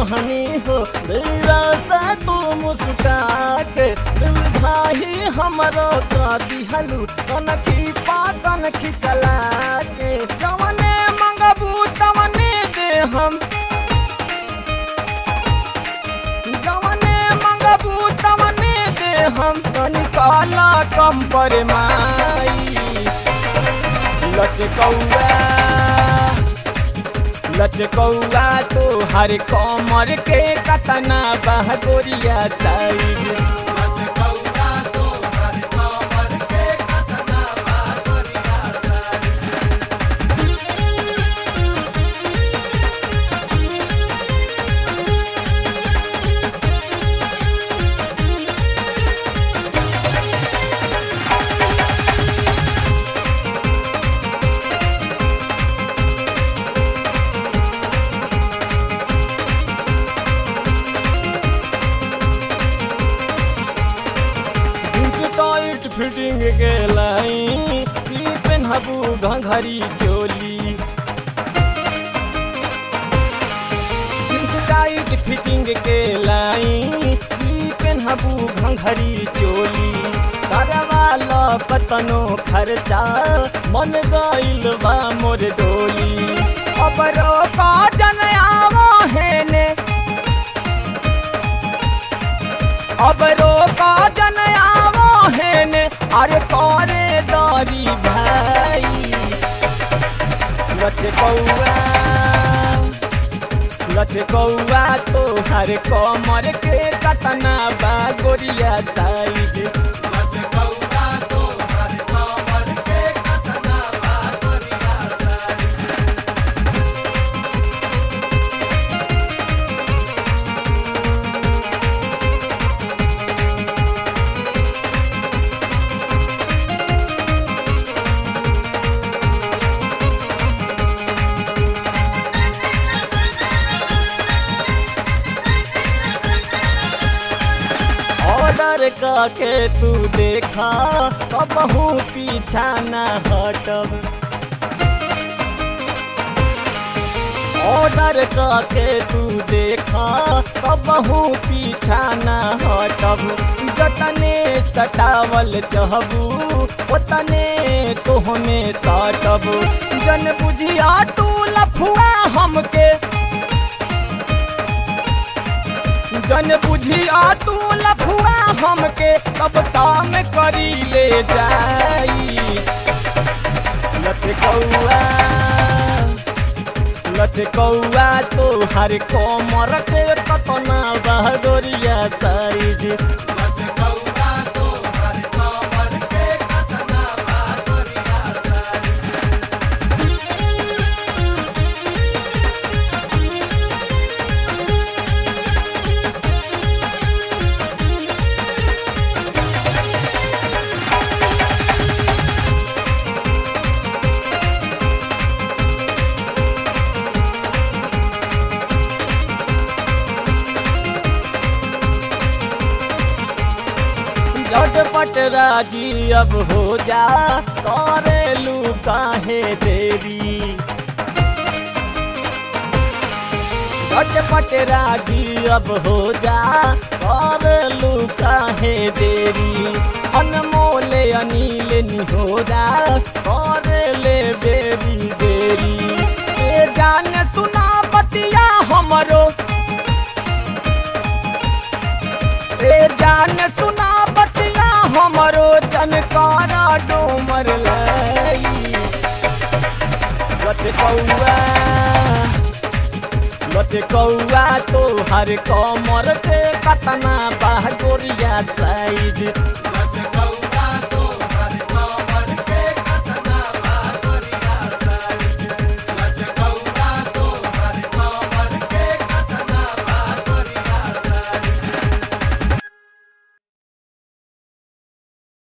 मोहनी हो दिला से तू मुस्का के दिल भाई हमरो का दिहलू कनखी पा कनखी चला के जवने मंगबू तवने दे हम जवने मंगबू तवने दे हम कनिकाला कम पर माई लचकौआ लचकौआ तो हर कमर के कतना बहगोरिया साइज जींस टाइट फिटिंग के लाई ई पेनहबू घंघरी चोली जींस टाइट फिटिंग के लाई ई पेनहबू घंघरी चोली करवाला कतनो खर्चा मन गइल बा मोर डोली अब रोका जन आवो हेने अब रोका जन आवो हेने अरे करे दारी भाई लचकौआ लचकौआ तो हर कमर के कतना बा गोरिया साइज ऑर्डर के तू देखा कबहू पीछा न हटब ऑर्डर के तू देखा कबहू पीछा न हटब जतने सटावल चहबू ओतने तोहमे सटब जन बुझिया तू लफुआ हमके जन बुझिया तू लफुआ हमके सब काम करी ले जाई लचकौआ लचकौआ तो हर कोमर के कतना बहदोरिया साइज झटपट राजी अब हो जा करेलू काहे देरी झटपट राजी अब हो जा करेलू काहे देरी अनमोल अनिल निहोरा करेले बेरी बेरी ए जान सुना बतिया हमरो ए जान सुना बतिया हमरो जनकारा डोमर लाई लचकौआ लचकौआ तो हर कमर के कतना बाह गोरिया साइज